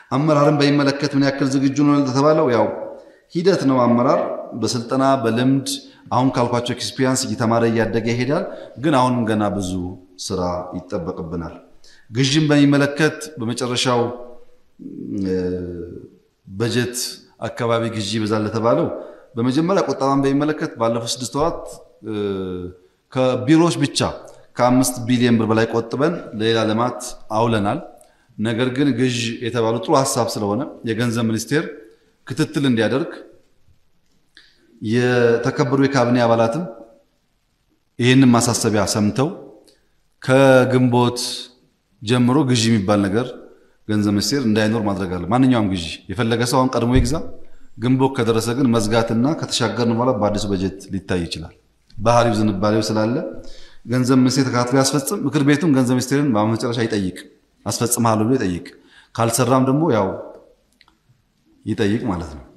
አመራርን በሚመለከት ምን ያክል ዝግጁ ነው ለተባለው ያው ሂደት ነው። አመራር በስልጠና በልምድ አሁን ካልኳቸው ኤክስፒሪያንስ እየተማረ እያደገ ይሄዳል። ግን አሁንም ገና ብዙ ስራ ይጠበቅብናል። ግዥን በሚመለከት በመጨረሻው በጀት አካባቢ ግዢ ይበዛል ለተባለው በመጀመሪያ ቁጠባን በሚመለከት ባለፉት ስድስት ወራት ከቢሮዎች ብቻ ከአምስት ቢሊዮን ብር በላይ ቆጥበን ለሌላ ልማት አውለናል። ነገር ግን ግዥ የተባሉ ጥሩ ሀሳብ ስለሆነ የገንዘብ ሚኒስቴር ክትትል እንዲያደርግ የተከበሩ የካቢኔ አባላትም ይህንን ማሳሰቢያ ሰምተው ከግንቦት ጀምሮ ግዢ የሚባል ነገር ገንዘብ ሚኒስቴር እንዳይኖር ማድረግ አለ። ማንኛውም ግዢ የፈለገ ሰው አሁን ቀድሞ ይግዛ። ግንቦት ከደረሰ ግን መዝጋትና ከተሻገርን በኋላ በአዲሱ በጀት ሊታይ ይችላል። ባህሪው ዝንባሌው ስላለ ገንዘብ ሚኒስቴር ተከታትሎ ያስፈጽም። ምክር ቤቱም ገንዘብ ሚኒስቴርን በመጨረሻ ይጠይቅ፣ አስፈጽምሃለሁ ብሎ ይጠይቅ። ካልሰራም ደግሞ ያው ይጠይቅ ማለት ነው።